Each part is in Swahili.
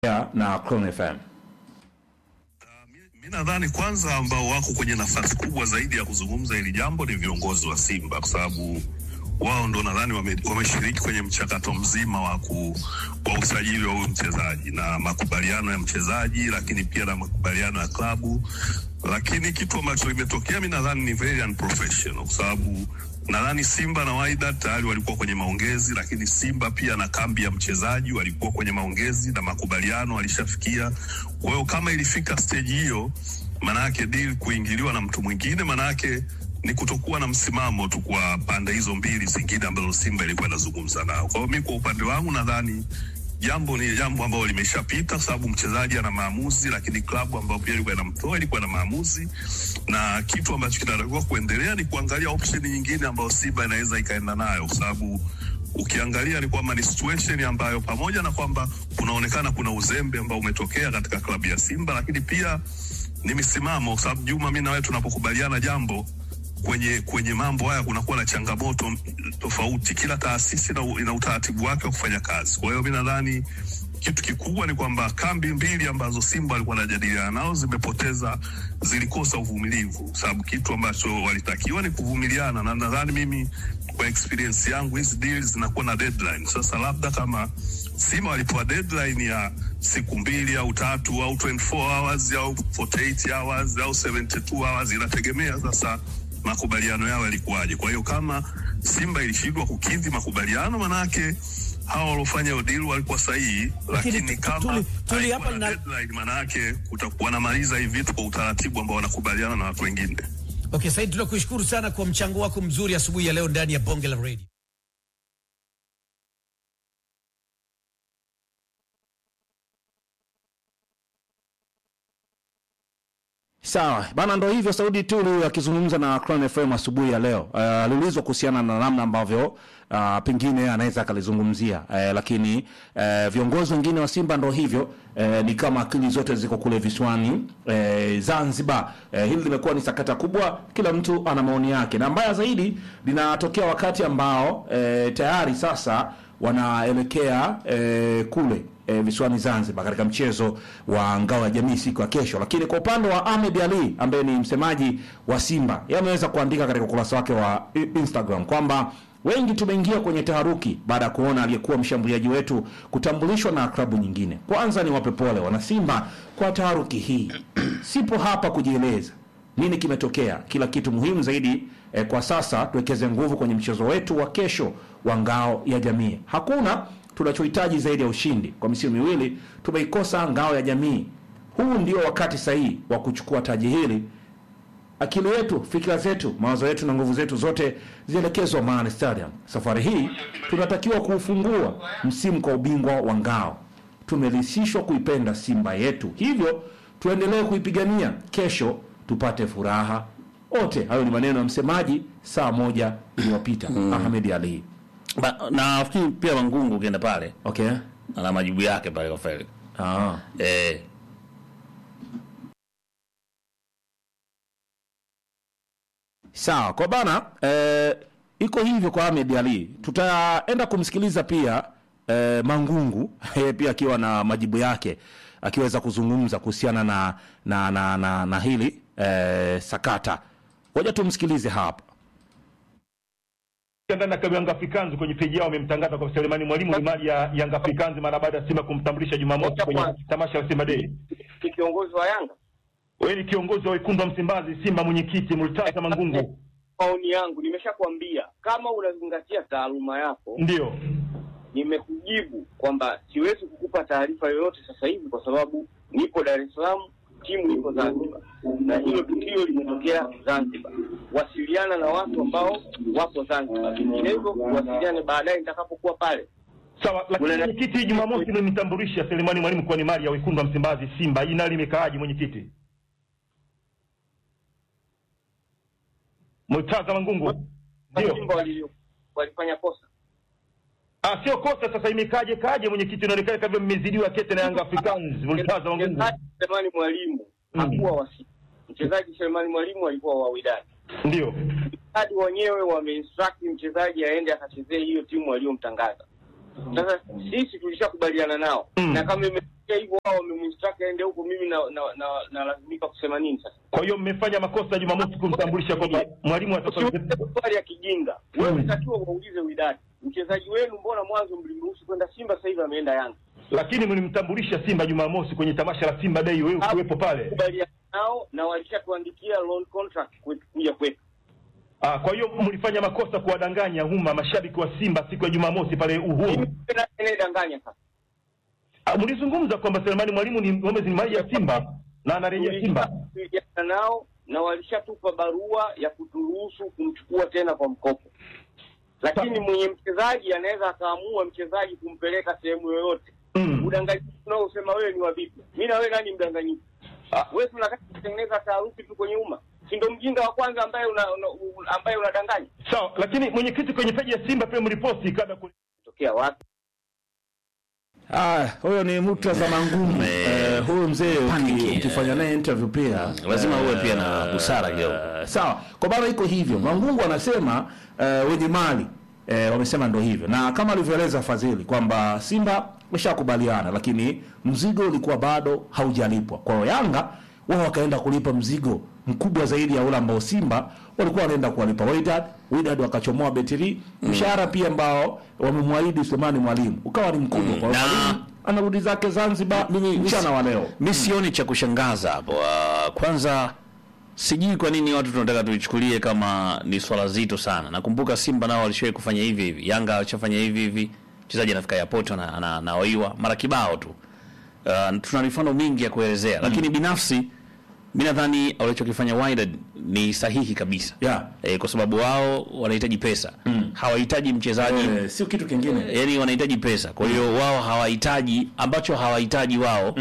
na Clone FM. Mi nadhani kwanza ambao wako kwenye nafasi kubwa zaidi ya kuzungumza hili jambo ni viongozi wa Simba kwa sababu wao ndo nadhani wame- wameshiriki kwenye mchakato mzima wa, ku, wa usajili wa huyu mchezaji na makubaliano ya mchezaji, lakini pia na makubaliano ya klabu. Lakini kitu ambacho kimetokea mi nadhani ni very unprofessional kwa sababu nadhani Simba na Wydad tayari walikuwa kwenye maongezi, lakini Simba pia na kambi ya mchezaji walikuwa kwenye maongezi na makubaliano walishafikia. Kwa hiyo kama ilifika stage hiyo, maanayake deal kuingiliwa na mtu mwingine, maanayake ni kutokuwa na msimamo tu kwa pande hizo mbili zingine ambazo Simba ilikuwa inazungumza nao. Kwa hiyo mi kwa upande wangu nadhani jambo ni jambo ambalo limeshapita, kwa sababu mchezaji ana maamuzi, lakini klabu ambayo pia ilikuwa inamtoa ilikuwa na maamuzi, na kitu ambacho kinatakiwa kuendelea ni kuangalia option nyingine ambayo Simba inaweza ikaenda nayo, kwa sababu ukiangalia ni kwamba ni situation ambayo pamoja na kwamba kunaonekana kuna uzembe ambao umetokea katika klabu ya Simba, lakini pia ni misimamo, kwa sababu Juma, mi na wewe tunapokubaliana jambo kwenye kwenye mambo haya kunakuwa na changamoto m- tofauti. Kila taasisi ina, ina utaratibu wake wa kufanya kazi. Kwa hiyo mi nadhani kitu kikubwa ni kwamba kambi mbili ambazo Simba walikuwa wanajadiliana nao zimepoteza, zilikosa uvumilivu, kwa sababu kitu ambacho walitakiwa ni kuvumiliana, na nadhani mimi kwa experience yangu hizi deals zinakuwa na deadline. Sasa labda kama Simba walipewa deadline ya siku mbili au tatu au 24 hours au 48 hours au 72 hours, inategemea sasa makubaliano yao yalikuwaje. Kwa hiyo kama Simba ilishindwa kukidhi makubaliano, manake hawa waliofanya hiyo deal walikuwa sahihi, lakini tu- kama tuli- tuli haikuwa hapa na na- deadline, manake kutakuwa wanamaliza hivi vitu kwa utaratibu ambao wanakubaliana na watu wengine. Okay, Said, tunakushukuru sana kwa mchango wako mzuri asubuhi ya leo ndani ya Bonge la Radio. Sawa bana, ndo hivyo. Saudi Tulu akizungumza na Crown FM asubuhi ya leo uh, aliulizwa kuhusiana na namna ambavyo uh, pengine anaweza akalizungumzia uh, lakini uh, viongozi wengine wa Simba ndo hivyo uh, ni kama akili zote ziko kule visiwani uh, Zanzibar. Uh, hili limekuwa ni sakata kubwa, kila mtu ana maoni yake, na mbaya zaidi linatokea wakati ambao uh, tayari sasa wanaelekea eh, kule eh, visiwani Zanzibar katika mchezo wa ngao ya jamii siku ya kesho. Lakini kwa upande wa Ahmed Ali ambaye ni msemaji wa Simba, yeye ameweza kuandika katika ukurasa wake wa i- Instagram kwamba wengi tumeingia kwenye taharuki baada ya kuona aliyekuwa mshambuliaji wetu kutambulishwa na klabu nyingine. Kwanza ni wape pole wana Simba kwa taharuki hii. Sipo hapa kujieleza nini kimetokea. Kila kitu muhimu zaidi eh, kwa sasa tuwekeze nguvu kwenye mchezo wetu wa kesho wa ngao ya jamii. Hakuna tunachohitaji zaidi ya ushindi. Kwa misimu miwili tumeikosa ngao ya jamii. Huu ndio wakati sahihi wa kuchukua taji hili. Akili yetu, fikira zetu, mawazo yetu na nguvu zetu zote zielekezwa Amani Stadium. Safari hii tunatakiwa kuufungua msimu kwa ubingwa wa ngao. Tumerisishwa kuipenda Simba yetu, hivyo tuendelee kuipigania kesho tupate furaha wote. Hayo ni maneno ya msemaji saa moja iliyopita Ahmed Ali. Ba- nafikiri pia Mangungu ukienda pale Okay. ana majibu yake pale kwa Felix. Ah. Eh, Sawa kwa bana eh, iko hivyo kwa Ahmed Ali. Tutaenda kumsikiliza pia eh, Mangungu yeye pia akiwa na majibu yake akiweza kuzungumza kuhusiana na na, na, na, na hili eh, sakata. Ngoja tumsikilize hapa. ndani ya klabu ya Yanga Africans kwenye peji yao wamemtangaza kwa Selemani Mwalimu ni mali ya Yanga Africans mara baada ya Simba kumtambulisha Jumamosi kwenye tamasha la Simba Day. ni kiongozi wa Yanga. Wewe ni kiongozi wa wekundu wa Msimbazi, Simba mwenyekiti Murtaza Mangungu. Maoni yangu nimeshakwambia, kama unazingatia taaluma yako, Ndio. nimekujibu kwamba siwezi kukupa taarifa yoyote sasa hivi kwa sababu nipo Dar es Salaam, timu iko Zanzibar, na hilo tukio limetokea Zanzibar. Wasiliana na watu ambao wapo Zanzibar, vinginevyo wasiliane baadaye nitakapokuwa pale. Sawa, lakini Una- mwenyekiti Jumamosi umemtambulisha Selemani Mwalimu kuwa ni mali ya wekundu wa Msimbazi Simba. Hii nalo limekaaje mwenyekiti? Murtaza Mangungu. Ndio. Simba wali- walifanya kosa Ah, sio kosa sasa imekaje kaje mwenyekiti inaonekana kama mmezidiwa kete na Yanga Africans. Murtaza Mangungu. mchezaji Selemani Mwalimu Mm. hakuwa wa Simba. Mchezaji Selemani Mwalimu alikuwa wa Wydad. Ndio. hadi wenyewe wameinstruct mchezaji aende akachezee hiyo timu waliomtangaza. Sasa sisi tulishakubaliana nao Mm. na kama imetokea hivyo, wao wamemstaki aende huko, mimi na na na nalazimika kusema nini sasa? Kwa hiyo mmefanya makosa Jumamosi kumtambulisha kwamba mwalimu wa Usiulize maswali ya kijinga. Wewe unatakiwa waulize Widadi, mchezaji wenu, mbona mwanzo mlimruhusu kwenda Simba, sasa hivi ameenda Yanga? lakini mlimtambulisha Simba Jumamosi kwenye tamasha la Simba Day, wewe ukiwepo pale. Kubaliana nao na walishatuandikia loan contract kwetu kuja kwetu. Ah, kwa hiyo mlifanya makosa kuwadanganya umma mashabiki wa Simba siku ya Jumamosi pale Uhuru. Mimi tena anayedanganya sasa. Ah, mlizungumza kwamba Selemani Mwalimu ni Gomez ni mali ya Simba na anarejea Simba. Tulijadiliana nao na walishatupa barua ya kuturuhusu kumchukua tena kwa mkopo, lakini mwenye mchezaji anaweza akaamua mchezaji kumpeleka sehemu yoyote. Mm. Udanganyifu unaosema wewe ni wa vipi? Mi na wewe nani mdanganyifu? Ah. Wewe tunataka kutengeneza taharuki tu kwenye umma, si ndo mjinga wa kwanza ambaye una, una, una, ambaye unadanganya? Sawa, lakini mwenyekiti kwenye peji ya Simba pia mliposti kabla ku... Tokea wapi? Ah, huyo ni Murtaza Mangumu. Eh, huyu mzee uki- Panic, ukifanya naye interview pia lazima uwe pia na busara kidogo. Eh, sawa kwa maana iko hivyo mangungu anasema eh, wenye mali eh, wamesema ndo hivyo na kama alivyoeleza fadhili kwamba simba wameshakubaliana lakini mzigo ulikuwa bado haujalipwa kwa hiyo yanga wao wakaenda kulipa mzigo mkubwa zaidi ya ule ambao simba walikuwa wanaenda kuwalipa Wydad Wydad wakachomoa betiri mshahara pia ambao wamemwahidi Sulemani Mwalimu ukawa ni mkubwa kwa hiyo Na- Mwalimu anarudi zake Zanzibar Mimi- mchana wa leo mi sioni cha kushangaza hapo. Ah, kwanza sijui kwa nini watu tunataka tuichukulie kama ni swala zito sana. Nakumbuka Simba nao walishawahi kufanya hivi hivi, Yanga walishafanya hivi hivi, mchezaji anafika airport na ana- anaoiwa mara kibao tu. Uh, tuna mifano mingi ya kuelezea, lakini binafsi mi nadhani walichokifanya Wydad ni sahihi kabisa Yeah. eh, kwa sababu wao wanahitaji pesa hawahitaji mchezaji eh, sio kitu kingine yani wanahitaji pesa kwa hiyo wao hawahitaji ambacho hawahitaji wao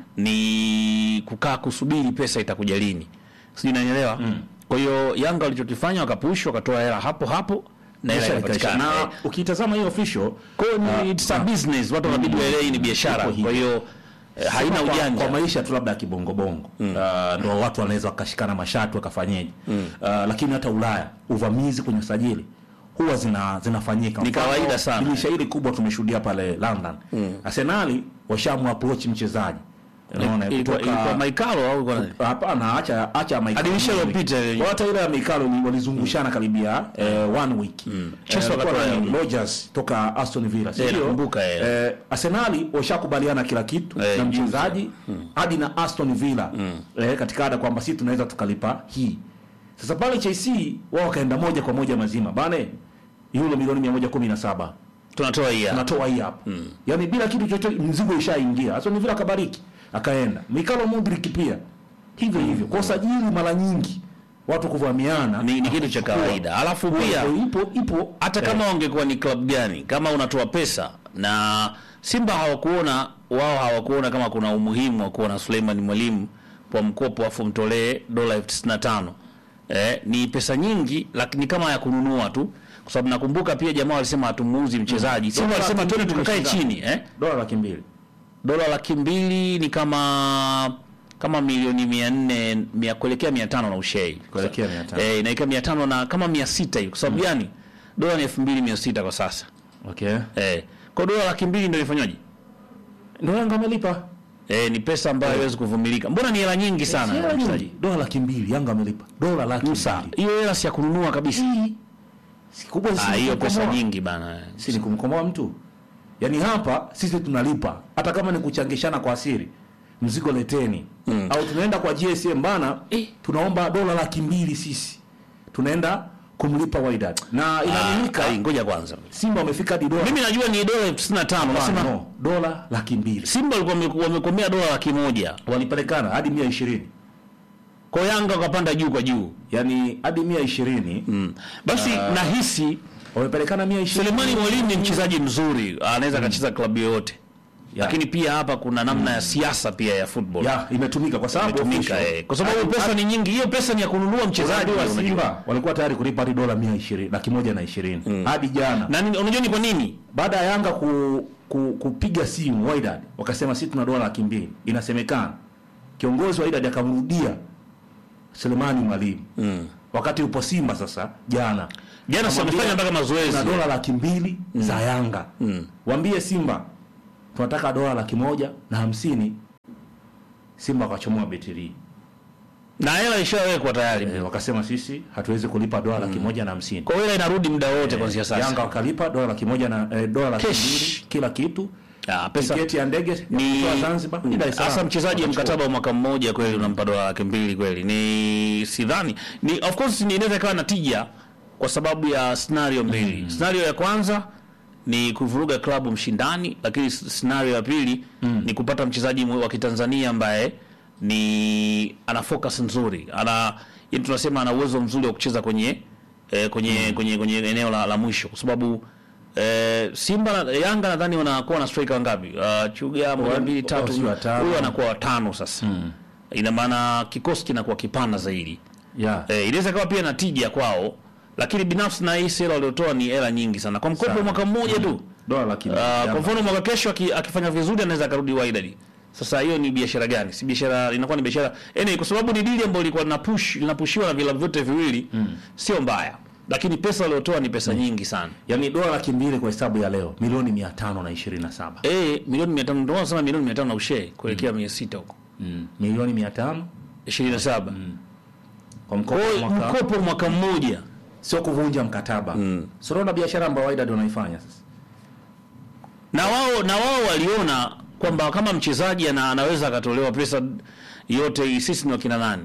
ni kukaa kusubiri pesa itakuja lini sijui nanielewa kwa hiyo yanga walichokifanya wakapush wakatoa hela hapo hapo na hela Biashara ikaisha. ikapatikana na Eh, ukitazama hiyo official kwa hiyo ni it's a business watu wanabidi waelewe hii ni biashara Iko hivyo. kwa hiyo eh, haina Sema kwa, ujanja kwa maisha tu labda ya kibongobongo mm. uh, ndo watu wanaweza wakashikana mashati wakafanyeje mm. uh, lakini hata Ulaya uvamizi kwenye usajili huwa zina zinafanyika Ni Mfano, kawaida sana. dirisha hili kubwa tumeshuhudia pale London mm. Arsenali washamu approach mchezaji unaona ilikuwa kutoka ilikuwa Maikalo au ilikuwa nani? hapana acha acha Michael Dirisha Owen. lililopita ile. Kwa hata ile ya Mikalo ni walizungushana karibia eh, one week Chelsea Eh, wakatoa walikuwa na ya- Rodgers toka Aston Villa si Eh, ndio? nakumbuka, eh. eh, Arsenali washakubaliana kila kitu Eh, na juzi. mchezaji hadi na Aston Villa eh, katika ada kwamba sisi tunaweza tukalipa hii sasa pale Chelsea wao wakaenda moja kwa moja mazima bana euro milioni 117 tunatoa hii hapa. tunatoa hii hapa yaani bila kitu chochote mzigo ishaingia Aston Villa akabariki akaenda Mikalo Mudrik pia hivyo hivyo kwa usajili mara nyingi watu kuvamiana ni, ni kitu cha kawaida alafu pia ipo ipo hata kama wangekuwa ni club gani kama unatoa pesa na Simba hawakuona wao hawakuona kama kuna umuhimu wa kuwa na Suleiman Mwalimu kwa mkopo afu mtolee dola elfu tisini na tano eh, ni pesa nyingi lakini kama ya kununua tu kwa sababu nakumbuka pia jamaa walisema hatumuuzi mchezaji Simba Dola walisema laki twende mbili tukakae imeshinda. chini eh? dola laki mbili dola laki mbili ni kama kama milioni mia nne mia kuelekea mia tano na ushei Kuelekea 500. eh, inaelekea mia tano na kama mia sita hivi kwa sababu gani dola ni elfu mbili mia sita kwa sasa okay eh, kwa dola laki mbili ndio ifanywaje ndio Yanga amelipa eh, ni pesa ambayo haiwezi kuvumilika mbona ni hela nyingi sana Hela ya nyingi. mchezaji dola laki mbili Yanga amelipa dola laki Sawa. mbili hiyo hela si ya kununua kabisa Hii, si kubwa si Ah, hiyo kumkomoa. pesa nyingi bana si ni kumkomoa mtu yaani hapa sisi tunalipa hata kama ni kuchangishana kwa siri mzigo leteni au tunaenda kwa GSM bana Eh. tunaomba dola laki mbili sisi tunaenda kumlipa Wydad na inaaminika Ah, ngoja kwanza Simba wamefika hadi dola mimi najua ni dola elfu tisini na tano Hapana, nasema no, dola laki mbili Simba walikuwa wame- wamekomea dola laki moja walipelekana hadi mia ishirini kwa Yanga wakapanda juu kwa juu yaani hadi mia ishirini mm. basi nahisi wamepelekana mia ishirini Selemani Mwalimu ni mchezaji mzuri, anaweza akacheza klabu yoyote, lakini pia hapa kuna namna ya siasa pia ya football ya imetumika kwa sababu imetumika, official- eh, kwa sababu hadi- pesa ni nyingi. Hiyo pesa ni ya kununua mchezaji Wachezaji wa unajua. Simba walikuwa tayari kulipa hadi dola mia ishirini laki moja na ishirini hadi jana na ni- unajua ni kwa nini? baada ya Yanga ku, ku, kupiga simu Wydad wakasema sisi tuna dola laki mbili. Inasemekana kiongozi wa Wydad akamrudia Selemani Mwalimu mm. wakati upo Simba sasa jana Jana si Namwambia, wamefanya mpaka mazoezi. kuna dola laki mbili za Yanga waambie Simba tunataka dola laki moja na hamsini Simba wakachomoa betiri na hela ishawekwa tayari. e, wakasema sisi hatuwezi kulipa dola laki moja na hamsini Kwa hiyo hela inarudi muda wote kuanzia sasa. Yanga wakalipa dola laki moja na eh, dola laki Cash. mbili kila kitu Ah, pesa tiketi ya ndege ya ni kutoa Zanzibar ni Dar es Salaam. hasa mchezaji wa Wakachukua. mkataba wa mwaka mmoja kweli unampa dola laki mbili kweli ni sidhani ni of course ni inaweza ikawa na tija kwa sababu ya scenario mbili scenario ya kwanza ni kuvuruga klabu mshindani lakini s- scenario ya pili ni kupata mchezaji mwe- wa kitanzania ambaye ni ana focus nzuri ana yani tunasema ana uwezo mzuri wa kucheza kwenye eh, kwenye, kwenye kwenye eneo la, la mwisho kwa sababu eh, Simba na Yanga nadhani wanakuwa na striker wangapi? Uh, Chuga moja mbili tatu, si watano. huyu anakuwa watano sasa. Ina maana kikosi kinakuwa kipana zaidi. yeah. Eh, inaweza kawa pia na tija kwao, lakini binafsi na hii hela waliotoa ni hela nyingi sana kwa mkopo wa mwaka mmoja tu. dola laki Uh, mbili kwa Yanga. mfano mwaka kesho aki- akifanya vizuri anaweza akarudi Wydad. Sasa hiyo ni biashara gani? Si biashara, inakuwa ni biashara. Anyway, kwa sababu ni dili ambayo ilikuwa linapush linapushiwa na vilabu vyote viwili, sio mbaya. Lakini pesa waliotoa ni pesa nyingi sana. yaani dola laki mbili kwa hesabu ya leo milioni mia tano na ishirini na saba Eh, milioni 500 ndio wanasema milioni 500 na ushe kuelekea 600 huko. milioni mia tano 27. kwa mkopo Kwa wa hiyo mwaka mkopo mwaka mmoja. sio kuvunja mkataba mm. sinaona biashara ambayo Wydad wanaifanya sasa Na wao na wao waliona kwamba kama mchezaji ana, anaweza akatolewa pesa yote hii, sisi ni wakina nani?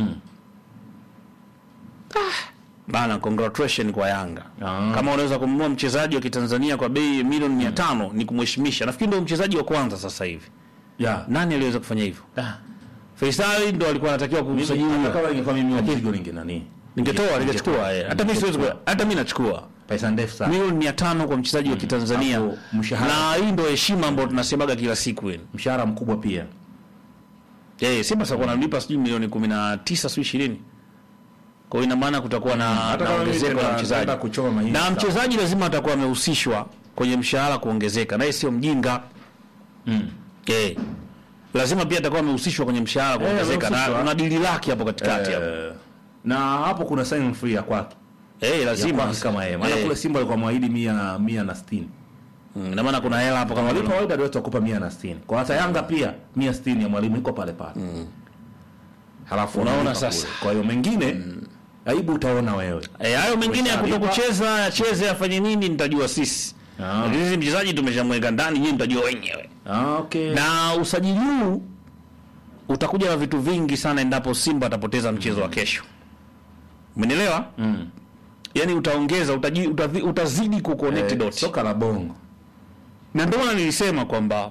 Ah, bana congratulation kwa Yanga. Ah. Kama unaweza kumnunua mchezaji wa Kitanzania kwa bei ya milioni 500 ni kumheshimisha. Nafikiri ndio mchezaji wa kwanza sasa hivi. yeah. Nani aliweza kufanya hivyo? Faisal ndo alikuwa anatakiwa kumsajili. Hata kama ingekuwa mimi wa mzigo ninge nani Ningetoa, ningechukua eh. Hata mimi siwezi ku- hata mimi nachukua. pesa ndefu sana milioni mia tano kwa mchezaji wa Kitanzania Hapo mshahara. na hii ndio heshima ambayo tunasemaga kila siku yani. mshahara mkubwa pia Eh, Simba sasa wanamlipa sijui milioni 19 sijui 20. Kwa hiyo ina maana kutakuwa na, Hata na kama mimi ongezeko la nitaenda- mchezaji. nitaenda kuchoma mahindi Na sawa. mchezaji lazima atakuwa amehusishwa kwenye mshahara kuongezeka. Naye sio mjinga. mm. Eh. Lazima pia atakuwa amehusishwa kwenye mshahara kuongezeka na amehusishwa. kuna dili lake hapo katikati hapo. Eh, na hapo kuna sign free ya kwake Eh, ya lazima kwake kama yeye maana Eh, kule Simba alikuwa mwahidi mia mia na sitini mm, ina maana kuna hela hapo kama walipa Wydad wote wakupa mia na sitini kwa hata Yanga pia mia sitini ya mwalimu iko pale pale halafu Unaona unalipa sasa. kule. kwa hiyo mengine aibu utaona wewe Eh, hayo mengine ya Umeshalipa. kutokucheza acheze afanye nini nitajua sisi. Ah. Lakini sisi mchezaji tumeshamweka ndani, nyinyi mtajua wenyewe. ah, okay. Na usajili huu utakuja na vitu vingi sana endapo Simba atapoteza mchezo wa kesho. Umenielewa? mm. Yaani utaongeza utaji, utazi, utazidi kuconnect eh, dots. soka la bongo Na ndio maana nilisema kwamba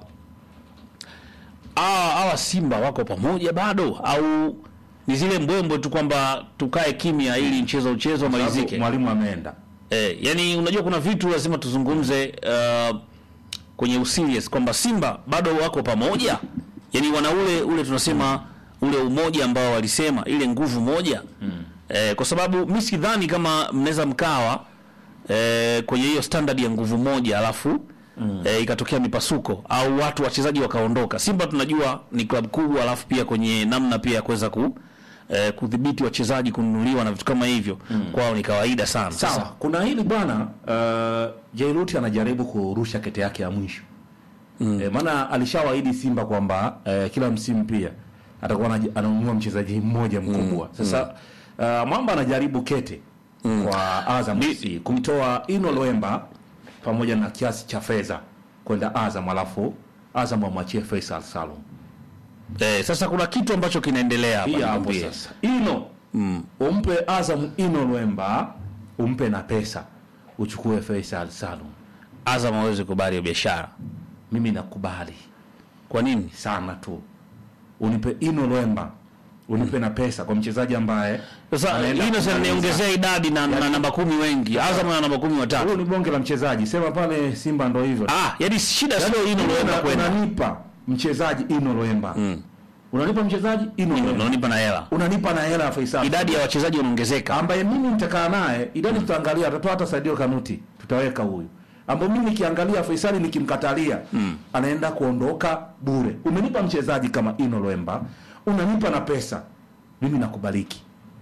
hawa hawa Simba wako pamoja bado au ni zile mbwembwe tu kwamba tukae kimya ili mchezo uchezo malizike. mwalimu ameenda Eh, yani unajua kuna vitu lazima tuzungumze uh, kwenye userious kwamba Simba bado wako pamoja. Yani wana ule ule tunasema ule umoja ambao walisema ile nguvu moja. Eh, kwa sababu mimi sidhani kama mnaweza mkawa eh, kwenye hiyo standard ya nguvu moja alafu eh, ikatokea mipasuko au watu wachezaji wakaondoka. Simba tunajua ni klabu kubwa alafu pia kwenye namna pia ya kuweza ku eh, kudhibiti wachezaji kununuliwa na vitu kama hivyo kwao ni kawaida sana. sawa Sasa, kuna hili bwana uh, Jairuti anajaribu kurusha kete yake ya mwisho mm. e, maana alishawaahidi Simba kwamba eh, kila msimu pia atakuwa anaji- ananunua mchezaji mmoja mkubwa sasa uh, Mwamba anajaribu kete kwa Azam FC kumtoa Ino Loemba pamoja na kiasi cha fedha kwenda Azam alafu Azam amwachie Faisal Salum eh, sasa kuna kitu ambacho kinaendelea hapa pia hapo nikwambie. sasa Ino umpe Azam Ino Loemba umpe na pesa uchukue Faisal Salum Azam hawezi kubali hiyo biashara. mimi nakubali Kwa nini? sana tu unipe Ino Loemba unipe na pesa kwa mchezaji ambaye Sasa anaenda hii sasa kumaliza. niongezea idadi na, na namba kumi wengi. Azam ana namba kumi Huyu watatu. ni bonge la mchezaji sema pale Simba ndo hivyo Ah, yani shida Yaani sio hino una- loenda kwenda. unanipa mchezaji Ino Loemba unanipa mchezaji Ino Loemba Unanipa na hela. unanipa na hela ya Faisal Idadi ya wachezaji wanaongezeka. ambaye mimi nitakaa naye idadi tutaangalia atatoa hata Sadio Kanuti tutaweka huyu ambaye mimi nikiangalia Faisali nikimkatalia anaenda kuondoka bure umenipa mchezaji kama Ino Loemba unanipa na pesa mimi nakubaliki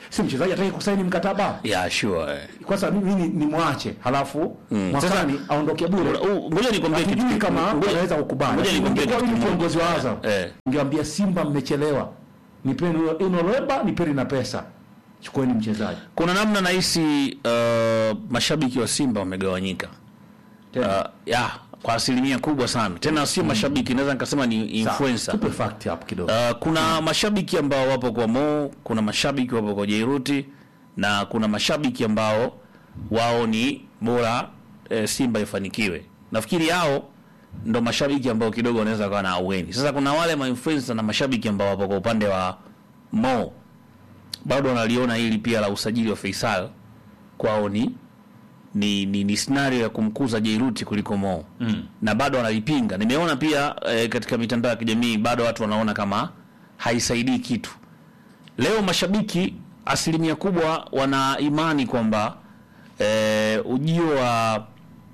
si mchezaji ataki kusaini mkataba yeah, sure. eh. kwanza mimi ni, ni mwache halafu mwakani aondoke bure Uh, Ngoja nikwambie kitu hatujui kama ngoja- anaweza kukubali ngoja nikwambie Ningekuwa kitu mimi kimoja. kiongozi wa Azam Eh. ningeambia Simba mmechelewa nipeni inoloba nipeni na pesa chukueni mchezaji Kuna namna nahisi uh, mashabiki wa Simba wamegawanyika Tena. uh, ya kwa asilimia kubwa sana, tena sio mashabiki, naweza nikasema ni Sawa, influencer. tupe fact hapo kidogo Uh, kuna mashabiki ambao wapo kwa Mo, kuna mashabiki wapo kwa Jairuti na kuna mashabiki ambao wao ni bora e, Simba ifanikiwe. Nafikiri hao ndo mashabiki ambao kidogo wanaweza kuwa na aweni. Sasa kuna wale mainfluencer na mashabiki ambao wapo kwa upande wa Mo bado wanaliona hili pia la usajili wa Faisal kwao ni ni, ni, ni scenario ya kumkuza Jairuti kuliko Mo mm. na bado wanalipinga. Nimeona pia e, katika mitandao ya kijamii bado watu wanaona kama haisaidii kitu. Leo mashabiki asilimia kubwa wana imani kwamba e, ujio wa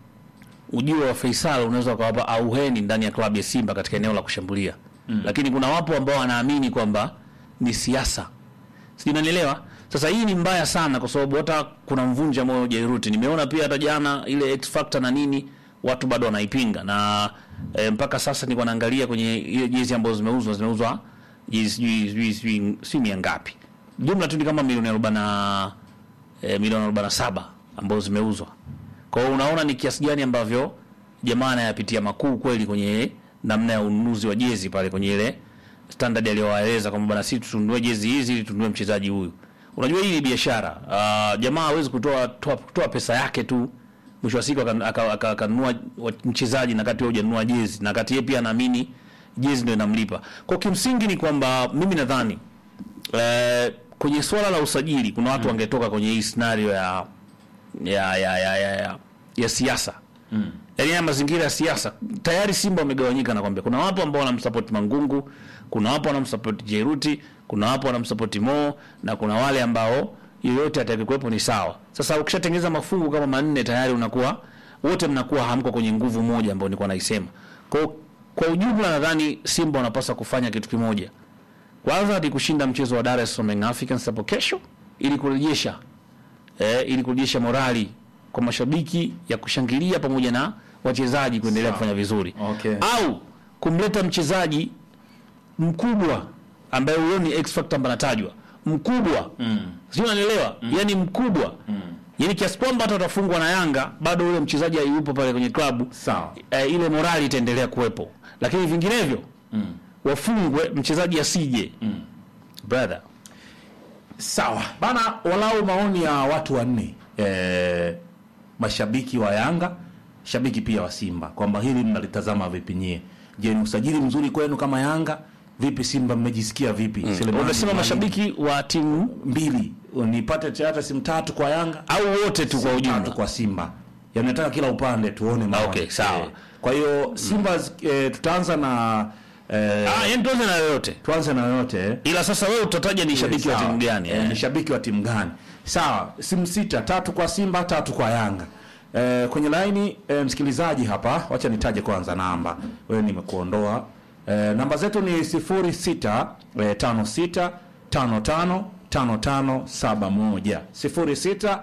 ujio wa Faisal unaweza ukawapa auheni ndani ya klabu ya Simba katika eneo la kushambulia mm. lakini kuna wapo ambao wanaamini kwamba ni siasa sijui unanielewa sasa hii ni mbaya sana kwa sababu hata kuna mvunja moyo Jairuti nimeona pia hata jana ile X Factor na nini watu bado wanaipinga na e, mpaka sasa nilikuwa naangalia kwenye ile jezi ambazo zimeuzwa zimeuzwa jezi sijui sijui sijui si mia ngapi jumla tu ni kama milioni arobaini na e, milioni arobaini na saba ambazo zimeuzwa kwa hiyo unaona ni kiasi gani ambavyo jamaa anayapitia makuu kweli kwenye namna ya ununuzi wa jezi pale kwenye ile standard aliyowaeleza kwamba bana sisi tununue jezi hizi ili tununue mchezaji huyu. Unajua hii ni biashara. Uh, jamaa hawezi kutoa toa, toa pesa yake tu mwisho wa siku akanunua aka, aka, akanunua wa- mchezaji na kati wewe hujanunua jezi na kati yeye pia anaamini jezi ndio inamlipa. Kwa kimsingi ni kwamba mimi nadhani eh, kwenye swala la usajili kuna watu wangetoka kwenye hii scenario ya ya ya ya ya, ya, ya siasa mm. yaani haya mazingira ya siasa tayari Simba wamegawanyika, nakwambia. Kuna wapo ambao wanamsupport Mangungu, kuna wapo wanamsupport Jeruti, kuna wapo wanamsupport Mo na kuna wale ambao yoyote atakayekuwepo ni sawa. Sasa ukishatengeneza mafungu kama manne tayari unakuwa wote mnakuwa hamko kwenye nguvu moja ambayo nilikuwa naisema. Kwa kwa ujumla nadhani Simba wanapaswa kufanya kitu kimoja. Kwanza ni kushinda mchezo wa Dar es Salaam Young Africans hapo kesho ili kurejesha eh, ili kurejesha morali kwa mashabiki ya kushangilia pamoja na wachezaji kuendelea kufanya vizuri Okay. au kumleta mchezaji mkubwa ambaye huyo ni X factor ambaye anatajwa mkubwa mm. sio unanielewa mm. yani mkubwa mm. yani kiasi kwamba hata utafungwa na Yanga bado yule mchezaji hayupo pale kwenye klabu Sawa. eh, ile morali itaendelea kuwepo lakini vinginevyo mm. wafungwe mchezaji asije mm. brother Sawa bana, walau maoni ya watu wanne e, mashabiki wa Yanga, shabiki pia wa Simba, kwamba hili mnalitazama vipi nyie? Je, ni usajili mzuri kwenu kama Yanga? Vipi Simba, mmejisikia vipi? Selemani umesema Mwalimu, mashabiki wa timu mbili, nipate hata simu tatu kwa Yanga au wote tu kwa simu ujumla tatu kwa Simba, yani nataka kila upande tuone maoni. Okay, sawa. Eh, kwa hiyo Simba e, tutaanza na e, ah yani tuanze na yoyote tuanze na yote eh. ila sasa wewe utataja ni shabiki wa Sawa. timu gani Eh, eh? ni shabiki wa timu gani? Sawa, simu sita, tatu kwa Simba, tatu kwa Yanga. Eh, kwenye laini eh, msikilizaji hapa, wacha nitaje kwanza namba. Wewe nimekuondoa. Eh, namba zetu ni 06 eh, 56 55 55 71 06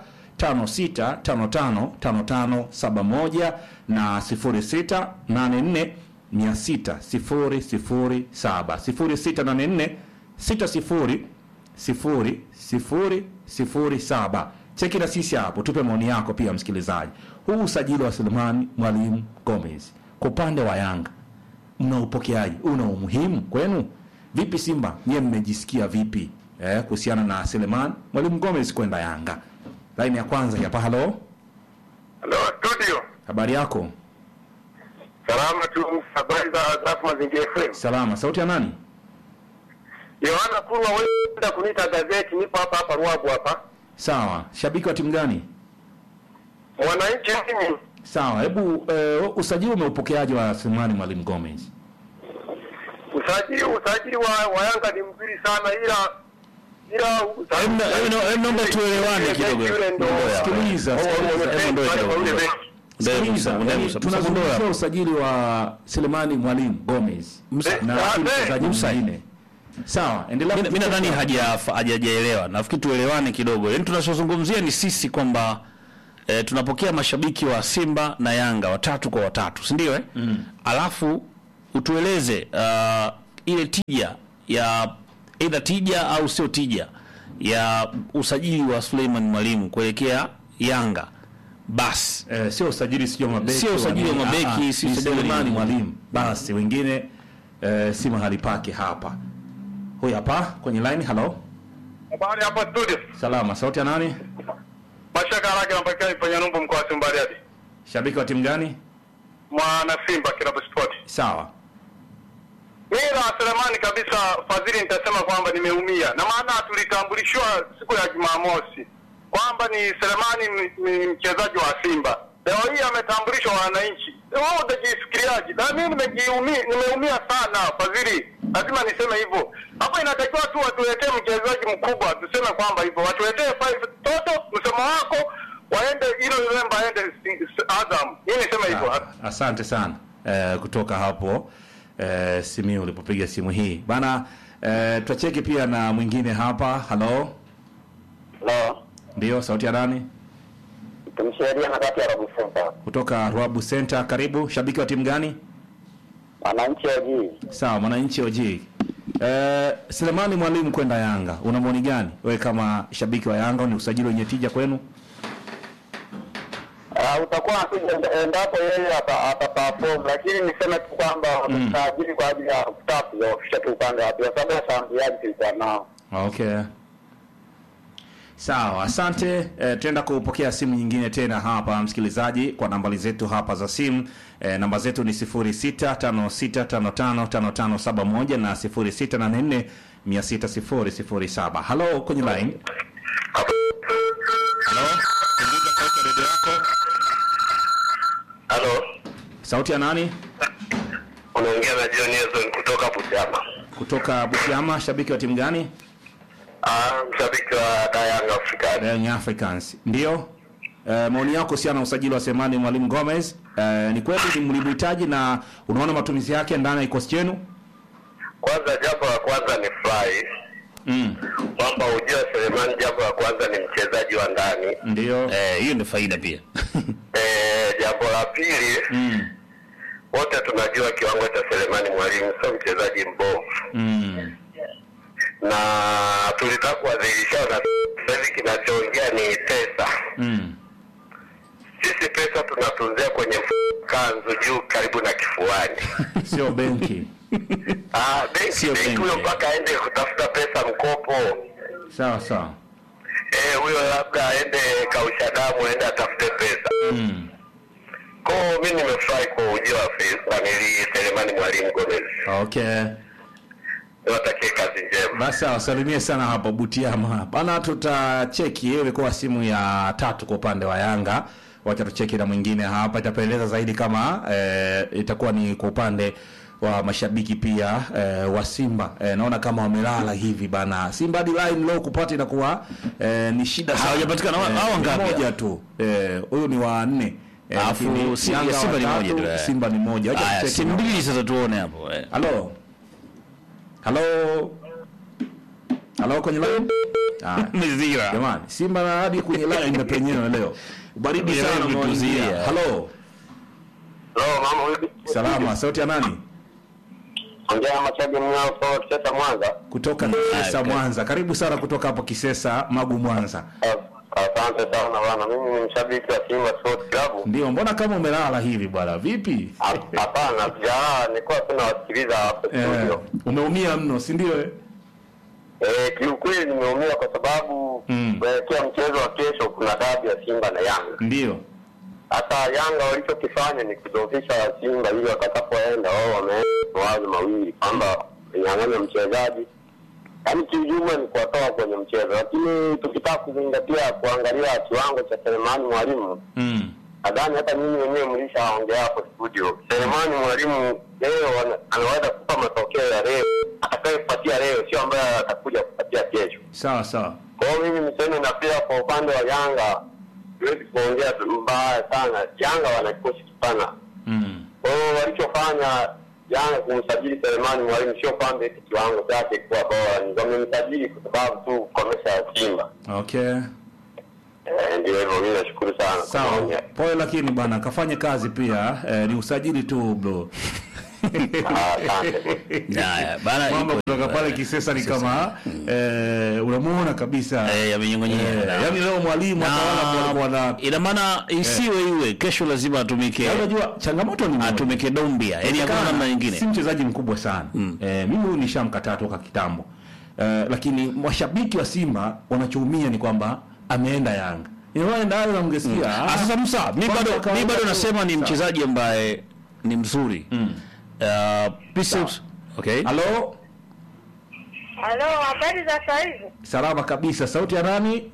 56 55 55 71 na 06 84 600 007 0684 60 sifuri sifuri sifuri saba. Cheki na sisi hapo, tupe maoni yako pia msikilizaji. Huu usajili wa Selemani Mwalimu Gomez kwa upande wa Yanga mna upokeaji, una umuhimu kwenu vipi? Simba nyie mmejisikia vipi eh, kuhusiana na Selemani Mwalimu Gomez kwenda Yanga? Laini ya kwanza hapa. Halo, Halo studio, habari yako? salama tu. Habari za Zafu Mazingira FM. Salama. Sauti ya nani? Yohana Kurwa, wenda kuniita gazeti, nipo hapa hapa Ruabu hapa. Sawa. Shabiki wa timu gani? Wananchi mimi, Sawa. Hebu eh, usajili umeupokeaje wa Selemani Mwalimu Gomez? usajili usajili wa, wa Yanga ni mzuri sana, ila ila Hebu na- hebu na- hebu naomba tuelewane kidogo. Yule ndo- Sikiliza, Oh, sikiliza. wame- Hebu ndoe wale kidogo, wa yule ndoe. benchi. Ndio, Sikiliza, ndio, yani ndio, tunazungumzia usajili wa Selemani Mwalimu Gomez Musa- na Ah, si eh. mchezaji Musa. mwingine. Sawa, endelea. mi nadhani haja- hajajaelewa nafikiri tuelewane kidogo yaani tunachozungumzia ni sisi kwamba e, tunapokea mashabiki wa simba na yanga watatu kwa watatu si ndio eh? mm. alafu utueleze uh, ile tija ya eidha tija au sio tija ya usajili wa suleiman mwalimu kuelekea yanga basi Eh, sio usajili sio mabeki. Sio usajili wa nini. mabeki, Ah, ah, si ni usajili wa Selemani nini. mwalimu. Basi wengine eh, si mahali pake hapa. Huyu hapa kwenye line, hello. Habari hapa studio. Salama, sauti ya nani? Mashaka haraka anapatikana ifanya numbu mkoa wa Simbariadi. Shabiki wa timu gani? Mwana Simba Kilabu Sport. Sawa. Mimi na Selemani kabisa Fadhili nitasema kwamba nimeumia. Na maana tulitambulishwa siku ya Jumamosi kwamba ni Selemani ni- ni mchezaji wa Simba. Leo hii ametambulishwa wananchi. Wewe utajifikiriaje? Na mimi nimejiumia, nimeumia sana Fadhili. Lazima niseme hivyo. Hapo inatakiwa tu watuletee mchezaji mkubwa, tuseme kwamba hivyo. Watuletee five toto, msemo wako waende ile Lemba aende si- si- Azam. Mimi niseme hivyo. Ah, Asante sana eh, kutoka hapo eh, Simiu ulipopiga simu hii bana. Eh, tuacheke pia na mwingine hapa. Halo, Hello. ndio sauti ya nani? Tumsheria na kati ya Rabu Center. Kutoka Ruabu Center. Karibu. Shabiki wa timu gani? Wananchi wa jiji. Sawa, mwananchi OG. Eh, Selemani Mwalimu kwenda Yanga, una maoni gani wewe kama shabiki wa Yanga? Ni usajili wenye tija kwenu? Uh, utakuwa nakuja endapo yeye ata- ataperform, lakini niseme tu kwamba watasajili kwa ajili ya kutaka kuzoofisha tu upande wa pili, kwa sababu washambuliaji tulikuwa nao. Okay. Sawa, asante. E, tutaenda kupokea simu nyingine tena hapa msikilizaji, kwa nambari zetu hapa za simu. E, namba zetu ni 0656555571 na 0684600007. Halo, kwenye line. Halo, punguza sauti ya redio yako. Halo. Sauti ya nani? Unaongea na John Ezon kutoka Butiama. Kutoka Butiama, shabiki wa timu gani? Ah, mshabiki wa Young Africans. Young Africans. Ndio. E, maoni yako kuhusiana na usajili wa Semani Mwalimu Gomez. E, ni kweli ni mlimhitaji na unaona matumizi yake ndani ya kikosi chenu? Kwanza jambo la kwanza ni fly Mm. kwamba ujua Selemani, jambo la kwanza ni mchezaji wa ndani. Ndio. Eh, hiyo ndio faida pia Eh, jambo la pili Mm. wote tunajua kiwango cha Selemani Mwalimu sio mchezaji mbovu, Mm. na tulitaka kuwadhihirisha na sasa hivi kinachoongea ni pesa. Mm. Sisi pesa tunatunzia kwenye mfuko kanzu juu karibu na kifuani. Sio benki. Ah, benki Sio benki benki. huyo mpaka aende kutafuta pesa mkopo. Sawa sawa. Eh, huyo labda aende kausha damu aende atafute pesa. Mm. Kwa hiyo mimi nimefurahi kwa ujio wa famili Selemani Mwalimu Gomez. Okay. Niwatakie kazi njema. Basi wasalimie sana hapo Butiama. Bana tutacheki hiyo ilikuwa simu ya tatu kwa upande wa Yanga. Wacha tucheki na mwingine hapa itapeleza zaidi kama eh, itakuwa ni kwa upande wa mashabiki pia eh, wa Simba. Eh, naona kama wamelala hivi bana. Simba hadi line leo kupata inakuwa eh, ni shida sana. Hawajapatikana. Hao- hao ni wangapi? Moja tu. Eh, huyu ni wa nne. Eh, Alafu lakini Simba- Yanga Simba ni watatu, moja tu, eh. Simba ni moja. Wacha haya tucheki si na- mbili sasa tuone hapo eh. Halo. Halo. Halo kwenye line. Ah, mizira jamani, Simba na hadi kwenye line imepenyewa leo. Baridi Leo sana imetuzia. mwanzia. Halo. Hello, mama vipi? Salama, sauti ya nani? Ongea na Machage Mng'ao kutoka Kisesa Mwanza. Kutoka Kisesa okay. Mwanza. Karibu sana kutoka hapo Kisesa Magu Mwanza. As- Asante sana bwana, mimi ni mshabiki wa Simba Sports Club. Ndio, mbona kama umelala hivi bwana? Vipi? Hap- Hapana, sijalala, nilikuwa tu nawasikiliza hapo Eh, studio. umeumia mno, si ndio? eh? Eh, kiukweli nimeumia kwa sababu Mm. kuelekea mchezo wa kesho kuna dabi ya Simba na Yanga. Ndio. Hata Yanga walichokifanya ni kudhoofisha Simba ili watakapoenda wao wameenda mawazo mawili kwamba nyang'anya mchezaji, yaani kiujumla ni kuwatoa kwenye mchezo, lakini tukitaka kuzingatia kuangalia kiwango cha Selemani Mwalimu Mm. nadhani hata nyinyi wenyewe mlishaongea hapo studio. Selemani Mwalimu leo ana- anaweza kupa matokeo ya leo, atakayepatia leo sio ambaye atakuja kupatia kesho. Sawa sawa. Kwa hiyo mimi niseme, na pia kwa upande wa Yanga siwezi kuongea tu mbaya sana. Yanga wana kikosi kipana, Mm. kwa hiyo walichofanya Yanga kumsajili Selemani Mwalimu sio kwamba eti kiwango chake kuwa bora, ni wamemsajili kwa sababu tu kukomesha Simba. Okay. Eh, Ndio hivyo, mimi nashukuru sana kwa Sawa. maoni. Pole lakini bana kafanye kazi pia. Eh, ni usajili tu bro. Ah, Asante. Haya, bana Mambo ipo kutoka hivyo. pale Kisesa ni kama eh, unamuona kabisa. Eh, yamenyong'onyea. Eh, yaani leo mwalimu Na- atawala kwa na ina maana isiwe iwe kesho lazima atumike Na unajua changamoto ni moja. atumike dombia yani hakuna Inawezekana namna nyingine Si mchezaji mkubwa sana eh, mimi huyu nishamkataa toka kitambo eh, lakini mashabiki wa Simba wanachoumia ni kwamba ameenda Yanga. Inaenda Yanga mngesikia. Ah, sasa Musa mi Kwanza bado kawaida mi bado tu. nasema ni Sawa. mchezaji ambaye ni mzuri Uh, Biceps- okay Halo, Halo, habari za saa hizi? salama kabisa. Sauti ya nani?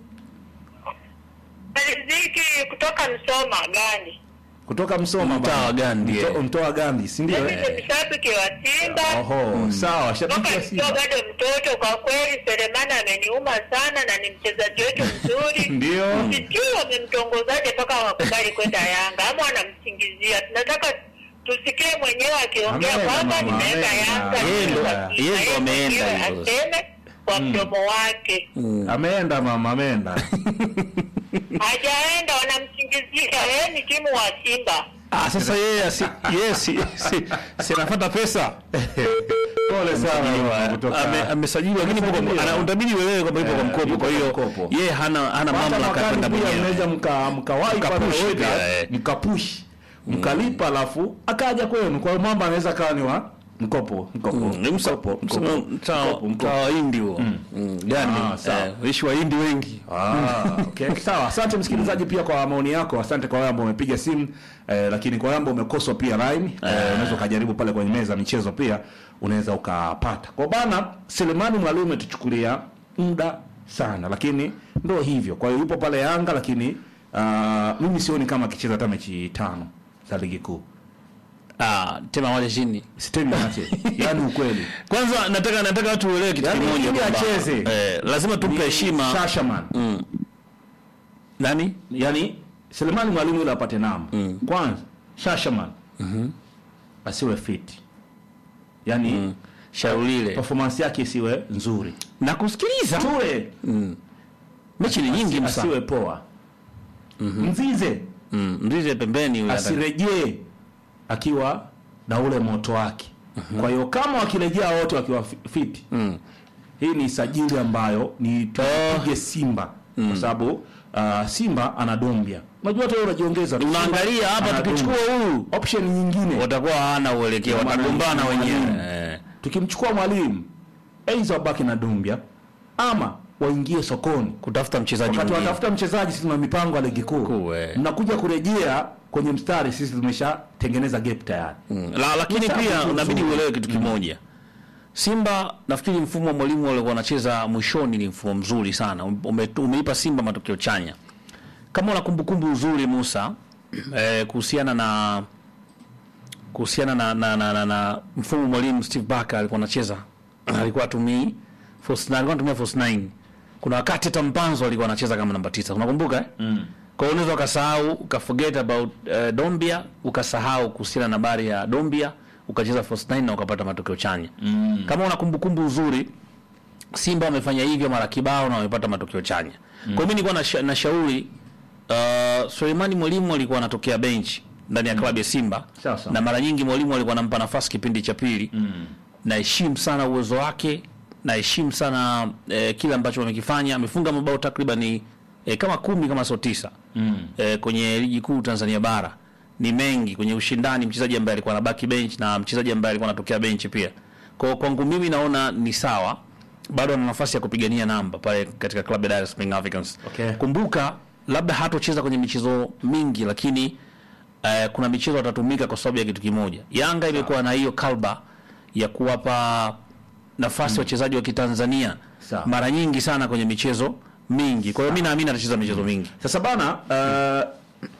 Riziki kutoka Msoma gani? Kutoka Msoma Mtaa bana. wa Gandhi, Mto- eh. Mtoa Gandhi, si ndio? Mimi eh? ni mshabiki wa Simba Oho, sawa, shabiki toka wa nikiwa Simba. bado mtoto. Kwa kweli Selemani ameniuma sana na ni mchezaji wetu mzuri. Ndio. Sijui wamemtongozaje mpaka wakubali kwenda Yanga ama wanamsingizia. Tunataka tusikie mwenyewe akiongea Ameenda, kwamba mama, nimeenda ameenda. Yanga. Yeye ndo- nimeenda yeye ndo Simba, ameenda yeye hivyo sasa. aseme kwa mdomo wake. Ameenda mama, ameenda. Hajaenda, wanamsingizia. Yeye ni timu wa Simba. ah, sasa yeye asi yeye si si si anapata pesa Pole sana mama, kutoka. Ame- amesajiliwa lakini ipo kwa- Amesajiliwa. ana- utabidi uelewe kwamba ipo kwa Eh, mkopo yupo kwa kwa hiyo mkopo. yeye hana hana Hata mamlaka ya mwakani kwenda pia mwenyewe mnaweza mka mkawahi pale Mkapush weka, pia, eh. mkapush mkalipa alafu akaja kwenu. Kwa hiyo mambo anaweza kawa ni wa mkopo mkopo ni msa- mkopo msa- mkopo mta- mkopo, mta mkopo. wa Hindi huo Mm, gani Ah, sawa. Eh, ishi wa Hindi wengi Ah, okay. Sawa, asante msikilizaji pia kwa maoni yako. Asante kwa wale ambao umepiga simu eh, lakini kwa wale ambao umekoswa pia line eh, unaweza ukajaribu pale kwenye meza ya michezo pia unaweza ukapata. Kwa bana Selemani Mwalimu ametuchukulia muda sana, lakini ndo hivyo. Kwa hiyo yupo pale Yanga, lakini ah, mimi sioni kama akicheza hata mechi tano za ligi kuu. ah tema moja chini Sitemi ache. Yaani ukweli. kwanza nataka nataka watu uelewe kitu Yaani kimoja ili kwamba, acheze. eh, lazima tumpe heshima Shashaman. nani yani Selemani Mwalimu yule apate namba kwanza, Shashaman asiwe fit, yani shaulile performance yake isiwe nzuri, na kusikiliza Ture mechi ni nyingi msa asiwe poa, Mzize Mm, mzize pembeni yule anataka- asirejee akiwa na ule moto wake. Kwa hiyo kama wakirejea wote wakiwa fi- fit, hii ni sajili ambayo ni tupige Simba kwa sababu uh, Simba ana Dombia. Unajua hata wewe unajiongeza tu. unaangalia Simba hapa ana tukichukua Dombia. huyu option nyingine watakuwa hawana uelekeo Ndio maana watagombana ni wenyewe mwalimu. Eh. tukimchukua mwalimu aidha wabaki na Dombia ama waingie sokoni kutafuta mchezaji wakati mwingine watafuta mchezaji, sisi tuna mipango ya ligi kuu, Kuu, eh. mnakuja kurejea kwenye mstari, sisi tumeshatengeneza gap tayari. Mm. La, lakini Msafi pia tu unabidi mzuri. uelewe kitu kimoja Simba nafikiri mfumo wa mwalimu walikuwa wanacheza mwishoni ni mfumo mzuri sana Ume, umeipa Simba matokeo chanya kama una kumbukumbu nzuri Musa eh, kuhusiana na kuhusiana na, na, na, na, na mfumo mwalimu Steve Barker alikuwa anacheza alikuwa atumii false nine, alikuwa anatumia false nine. Kuna wakati hata Mpanzo alikuwa anacheza kama namba tisa, unakumbuka eh? Mm. Kwa hiyo unaweza ukasahau ukaforget about uh, Dombia ukasahau kuhusiana na habari ya Dombia ukacheza false nine na ukapata matokeo chanya. Mm. Kama una kumbukumbu nzuri Simba wamefanya hivyo mara kibao na wamepata matokeo chanya. Mm. Kwa hiyo mimi nilikuwa nasha, nashauri uh, Suleimani Mwalimu alikuwa anatokea bench ndani ya klabu ya Simba Sawa sawa. na mara nyingi mwalimu alikuwa anampa nafasi kipindi cha pili mm. naheshimu sana uwezo wake naheshimu sana eh, kile ambacho amekifanya amefunga mabao takriban eh, kama kumi kama sio tisa mm. eh, kwenye ligi kuu Tanzania bara ni mengi kwenye ushindani mchezaji ambaye alikuwa anabaki bench na mchezaji ambaye alikuwa anatokea bench pia kwa kwangu mimi naona ni sawa bado ana nafasi ya kupigania namba pale katika klabu ya Dar es Salaam Africans Okay. kumbuka labda hatocheza kwenye michezo mingi lakini eh, kuna michezo atatumika kwa sababu ya kitu kimoja. Yanga imekuwa na hiyo kalba ya kuwapa nafasi wachezaji wa Kitanzania Sawa. mara nyingi sana kwenye michezo mingi. Kwa hiyo mimi naamini atacheza michezo mingi. Sasa bana, uh,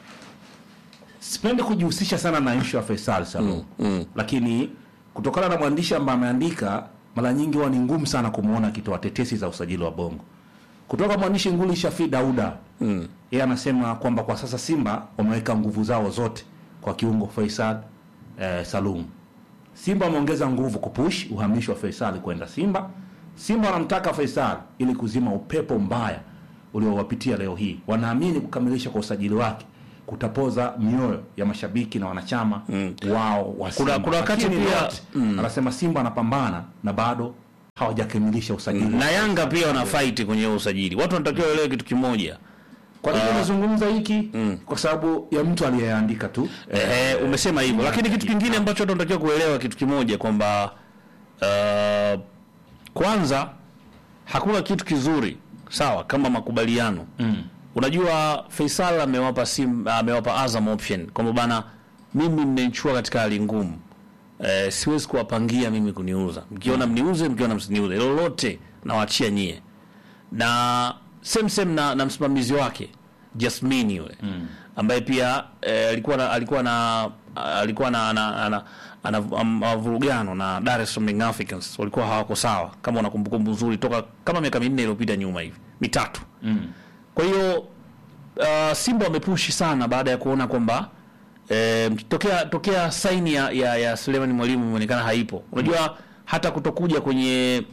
sipendi kujihusisha sana na issue ya Faisal Salum mm, lakini kutokana na mwandishi ambaye ameandika, mara nyingi huwa ni ngumu sana kumwona akitoa tetesi za usajili wa Bongo. Kutoka mwandishi nguli Shafi Dauda mm. yeye anasema kwamba kwa sasa Simba wameweka nguvu zao zote kwa kiungo Faisal eh, Salum Simba wameongeza nguvu kupush uhamisho wa Faisal kwenda Simba. Simba wanamtaka Faisal ili kuzima upepo mbaya uliowapitia leo hii. Wanaamini kukamilisha kwa usajili wake kutapoza mioyo ya mashabiki na wanachama wao wa Simba. kuna wakati Lakini pia- Lot, anasema Simba anapambana na bado hawajakamilisha usajili. na Yanga pia wana fight kwenye huo usajili. Watu wanatakiwa waelewe kitu kimoja. Kwa nini unazungumza hiki? Kwa sababu ya mtu aliyeandika tu. Ehe, umesema hivyo, lakini kitu kingine ambacho watu wanatakiwa kuelewa kitu kimoja kwamba uh, kwanza hakuna kitu kizuri sawa kama makubaliano mm. Unajua Faisal amewapa sim, amewapa Azam option kwamba bana, mimi mmenichukua katika hali ngumu eh, siwezi kuwapangia mimi kuniuza, mkiona mniuze, mkiona msiniuze, lolote nawaachia nyie na same same na, na msimamizi wake Jasmine yule mm. ambaye pia eh, alikuwa na, alikuwa na alikuwa na ana, ana, ana, am- mavurugano na Dar es Salaam Young Africans walikuwa hawako sawa, kama una kumbukumbu nzuri toka kama miaka minne iliyopita nyuma hivi mitatu mm. kwa hiyo uh, Simba wamepushi sana baada ya kuona kwamba eh, tokea tokea saini ya, ya, ya Suleiman Mwalimu imeonekana haipo. Unajua hata kutokuja kwenye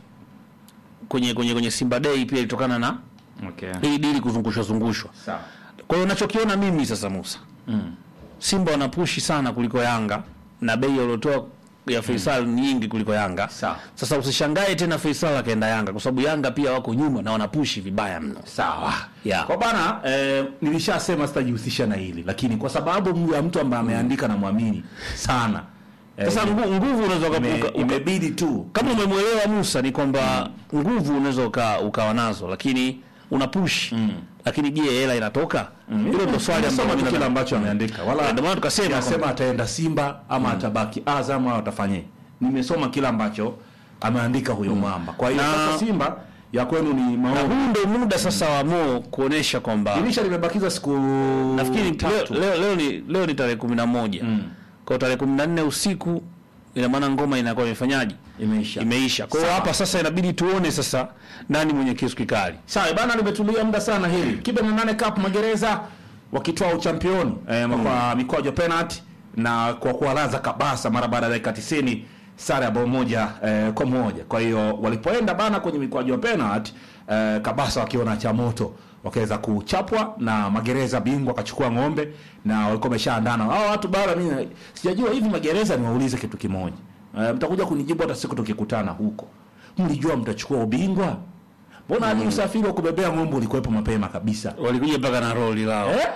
kwenye kwenye kwenye Simba Day pia ilitokana na Okay. hii dili kuzungushwa zungushwa. Sawa. Kwa hiyo nachokiona mimi sasa Musa mm. Simba wanapushi sana kuliko Yanga na bei waliotoa ya Faisal ni nyingi kuliko Yanga. Sawa. Sasa usishangae tena Faisal akaenda Yanga kwa sababu Yanga pia wako nyuma na wanapushi vibaya mno. Sawa. Yeah. Kwa bana eh, nilishasema sitajihusisha na hili lakini kwa sababu ya mtu ambaye ameandika na mwamini sana. Eh, Sasa ngu- nguvu unaweza ime- uka- uka- imebidi tu kama umemwelewa Musa ni kwamba nguvu unaweza uka, ukawa nazo lakini una push lakini je hela inatoka hilo ndo swali ambalo Soma tu mimi kile na- ambacho ameandika wala Ndio maana tukasema nasema kwamba- ataenda Simba ama atabaki Azam au atafanye. Nimesoma kile ambacho ameandika huyo mwamba. Kwa hiyo Na- sasa Simba ya kwenu ni na maovu. huu ndo muda sasa wa Mo kuonesha kwamba Dirisha limebakiza siku nafikiri leo, tatu. leo, leo ni leo ni tarehe kumi na moja kwa tarehe kumi na nne usiku ina maana ngoma inakuwa imefanyaje Imeisha. imeisha kwa hiyo Sawa. hapa sasa inabidi tuone sasa nani mwenye kisu kikali Sawa bana, limetulia muda sana hili. Kibe na nane Cup Magereza wakitoa uchampioni eh, kwa mikwaju ya penalty na kwa kuwalaza Kabasa mara baada ya dakika 90 sare ya bao moja eh, kwa moja. Kwa hiyo walipoenda bana kwenye mikwaju ya penalty eh, Kabasa wakiona cha moto wakaweza kuchapwa na Magereza bingwa akachukua ng'ombe na walikuwa wameshaandana. Hao watu bana, mimi sijajua hivi Magereza, niwaulize kitu kimoja. Eh, mtakuja kunijibu hata siku tukikutana huko. Mlijua mtachukua ubingwa? Mbona hadi usafiri wa kubebea ng'ombe ulikuwepo mapema kabisa? walikuja mpaka na roli lao Eh?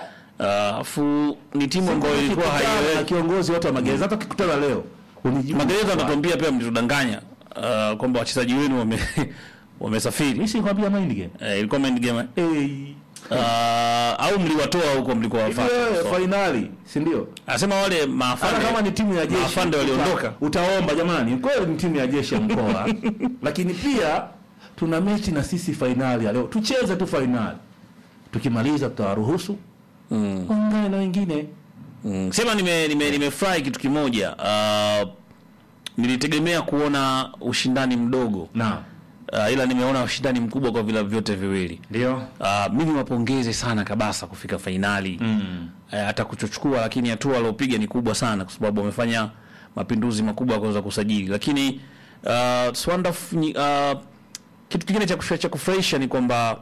alafu ni timu ambayo ilikuwa Tukikutana na haieleweki kiongozi wote wa magereza hata tukikutana leo unijibu. magereza wanatuambia pia mlitudanganya uh, kwamba wachezaji wenu wame wamesafiri Mimi sikwambia mind game. eh, ilikuwa mind game eh? Eh, uh, au mliwatoa huko mlikuwa hivi wafuata wewe so, finali, si ndio? anasema wale Hata maafande kama ni timu ya jeshi. maafande waliondoka uta- Utaomba jamani, kweli ni timu ya jeshi ya mkoa. Lakini pia tuna mechi na sisi finali ya leo. Tucheze tu finali. Tukimaliza tutawaruhusu. Mm. Ongea na wengine. Mm, sema nime nime nimefurahi kitu kimoja. Uh, nilitegemea kuona ushindani mdogo. Naam. Uh, ila nimeona ushindani mkubwa kwa vilabu vyote viwili. Ndio. Uh, mimi wapongeze sana Kabasa kufika fainali. Mm. Uh, hata kuchochukua lakini hatua aliopiga ni kubwa sana kwa sababu wamefanya mapinduzi makubwa ya kuweza kusajili. Lakini uh, Swanda uh, kitu kingine cha kufurahisha cha kufurahisha ni kwamba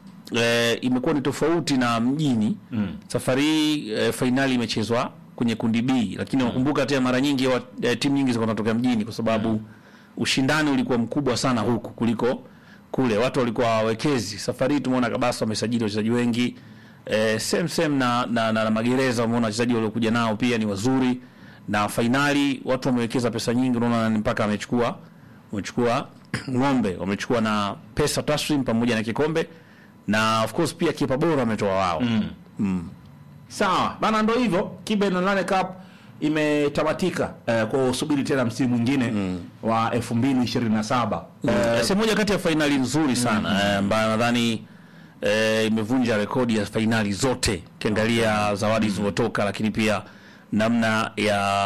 eh, imekuwa ni tofauti na mjini mm. Safari hii eh, fainali imechezwa kwenye kundi B, lakini nakumbuka tena mara nyingi wa, eh, timu nyingi zilikuwa zinatokea mjini kwa sababu ushindani ulikuwa mkubwa sana huku kuliko kule, watu walikuwa hawawekezi. Safari hii tumeona Kabasa wamesajili wachezaji wengi eh, same same na, na, na, na Magereza umeona wachezaji waliokuja nao pia ni wazuri, na fainali watu wamewekeza pesa nyingi, unaona ni mpaka amechukua wamechukua ng'ombe, wamechukua na pesa taslim pamoja na kikombe na of course pia kipa bora ametoa wao mm. Sawa bana, ndo hivyo. Kibe na nane Cup imetamatika eh, kwa usubiri tena msimu mwingine wa 2027 Eh, sehemu moja kati ya fainali nzuri sana eh, ambayo nadhani eh, imevunja rekodi ya fainali zote ukiangalia zawadi zilizotoka, lakini pia namna ya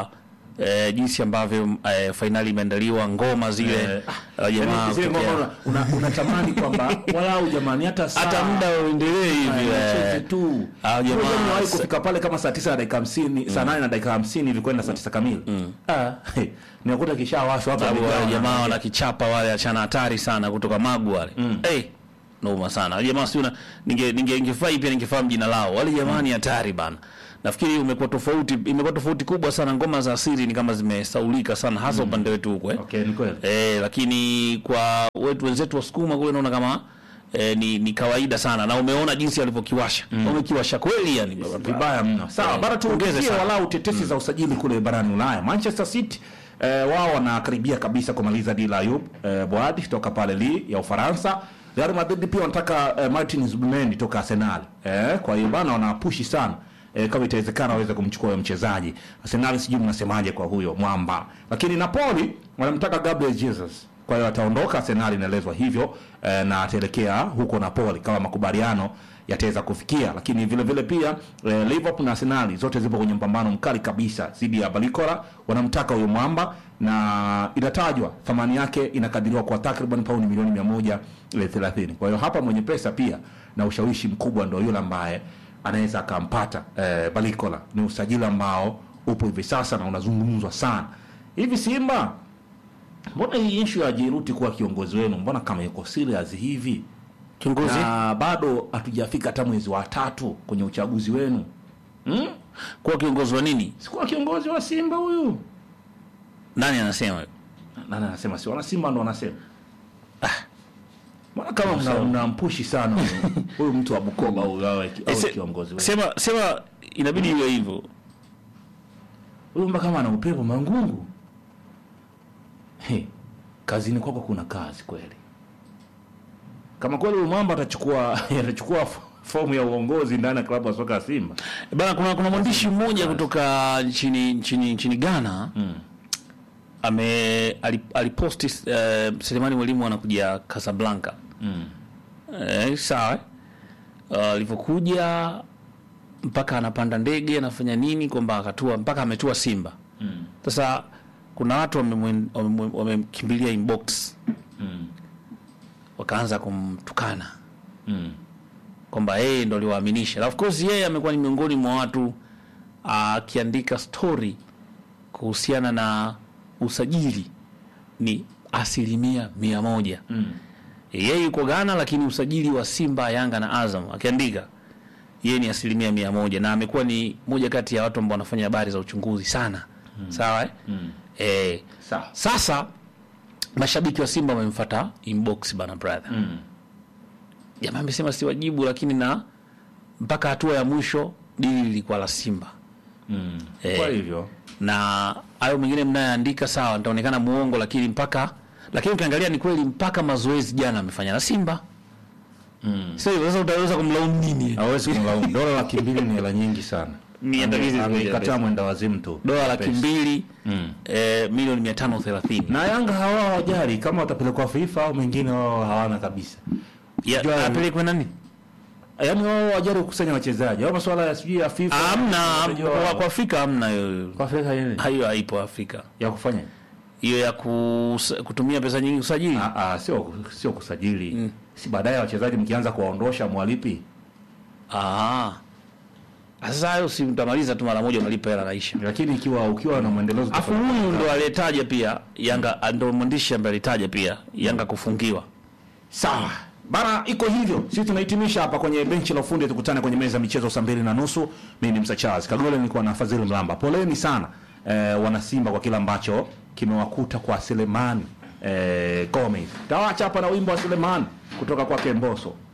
eh, jinsi ambavyo eh, fainali imeandaliwa ngoma zile Eh, eh, jamaa Yaani zile kutokea- ngoma una- una- unatamani kwamba walau jamani hata saa hata muda uendelee hivi eh, eh. wacheze tu Ah, jamaa, Unajua nimewahi sa- kufika pale kama saa tisa na dakika hamsini saa nane na dakika hamsini hivi kwenda saa tisa kamili Ah, he, ninakuta kishawashwa hapa sababu wale vijana. jamaa wanakichapa wale achana hatari sana kutoka magu wale hey, noma sana wale jamaa siuna ninge ninge ningefurahi pia ningefahamu jina lao wale jamaa ni hatari bana nafikiri umekuwa tofauti imekuwa tofauti kubwa sana ngoma za asili ni kama zimesaulika sana hasa upande wetu huko eh. Okay, ni kweli Eh, lakini kwa wetu wenzetu wasukuma kule naona kama eh, ni, ni kawaida sana na umeona jinsi walivyokiwasha wamekiwasha kweli yani vibaya mno. Sawa, Eh, bara tuongeze tuongeze sana. walau tetesi za usajili kule barani Ulaya. Manchester City eh, wao wanakaribia kabisa kumaliza dila Ayub eh, Boad toka pale Lille ya Ufaransa. Real Madrid pia wanataka eh, Martin Zubimendi toka Arsenal. Eh, kwa hiyo bana wanapushi sana. Eh, kama itawezekana waweze kumchukua huyo mchezaji. Arsenal sijui mnasemaje kwa huyo mwamba. Lakini Napoli wanamtaka Gabriel Jesus. Kwa hiyo ataondoka Arsenal inaelezwa hivyo eh, na ataelekea huko Napoli kama makubaliano yataweza kufikia, lakini vile vile pia eh, Liverpool na Arsenal zote zipo kwenye mpambano mkali kabisa dhidi ya Balikora. Wanamtaka huyo mwamba na inatajwa thamani yake inakadiriwa kwa takriban pauni milioni mia moja thelathini. Kwa hiyo hapa mwenye pesa pia na ushawishi mkubwa ndio yule ambaye anaweza akampata eh, Balikora. Ni usajili ambao upo hivi sasa na unazungumzwa sana hivi. Simba, mbona hii issue ya Jeruti kuwa kiongozi wenu, mbona kama yuko serious hivi? kiongozi na bado hatujafika hata mwezi wa tatu kwenye uchaguzi wenu hmm? kuwa kiongozi wa nini sikuwa kiongozi wa Simba huyu. nani anasema hivyo? Nani anasema? Si wana Simba ndo wanasema. Mbona kama mna- mnampushi sana huyu- huyu mtu wa Bukoba huyu awe ki- awe Eh, se- kiongozi wenu. sema sema inabidi iwe hivyo Huyu mbona kama ana upepo mangungu. He, kazini kwako kuna kazi kweli. Kama kweli huyu mwamba atachukua atachukua f- fomu ya uongozi ndani ya klabu ya soka ya Simba. bana kuna kuna mwandishi mmoja kutoka nchini nchini nchini Ghana ame ali- aliposti uh, Selemani Mwalimu anakuja Casablanca eh, sawa eh? Uh, alivyokuja mpaka anapanda ndege anafanya nini kwamba akatua mpaka ametua Simba sasa kuna watu wamemwen- wamemwen- wamemkimbilia inbox wakaanza kumtukana kwamba yeye ndo aliwaaminisha. Na of course yeye amekuwa ni miongoni mwa watu akiandika story kuhusiana na usajili ni asilimia mia moja. Yeye yuko Ghana, lakini usajili wa Simba, Yanga na Azam akiandika yeye ni asilimia mia moja, na amekuwa ni moja kati ya watu ambao wanafanya habari za uchunguzi sana. Sawa eh? Eh, Sawa. sasa mashabiki wa Simba wamemfuata inbox bana brother jamaa amesema si wajibu, lakini na mpaka hatua ya mwisho dili lilikuwa la Simba Eh, Kwa hivyo na hayo mengine mnayoandika sawa, nitaonekana muongo, lakini mpaka lakini ukiangalia ni kweli, mpaka mazoezi jana amefanya na Simba mm. Sasa hivyo, sasa utaweza kumlaumu nini? hawezi kumlaumu. Dola laki mbili ni hela nyingi sana. Ni andalizi Ame- zimejaa Amekataa pesa. mwenda wazimu tu. Dola laki Pesa. mbili eh, milioni mia tano thelathini Na Yanga hawa hawajali kama watapelekwa FIFA au mengine wao hawana kabisa. Ya- Jua- apelekwe nani? Yaani wao hawajali kukusanya wachezaji. Au masuala ya sijui ya FIFA. Hamna Unajua kwa, wao. kwa Afrika hamna hiyo, kwa Afrika yeye hiyo haipo Afrika, ya kufanya. hiyo ya kus, kutumia pesa nyingi kusajili Ah ah sio sio kusajili. Si baadaye wachezaji mkianza kuwaondosha mwalipi. Ah. Sasa hayo si utamaliza tu mara moja unalipa hela naisha. Lakini ikiwa ukiwa na mwendelezo Afu huyu ndo aliyetaja pia Yanga ndo mwandishi ambaye alitaja pia Yanga kufungiwa. Sawa bana, iko hivyo. Sisi tunahitimisha hapa kwenye benchi la ufundi, tukutane kwenye meza ya michezo saa mbili na nusu. Mimi ni Msa Charles Kagole, nilikuwa na Fadhili Mlamba. Poleni sana eh, wanasimba kwa kile ambacho kimewakuta kwa Selemani eh, Gomez. Tawacha hapa na wimbo wa Selemani kutoka kwake Mboso.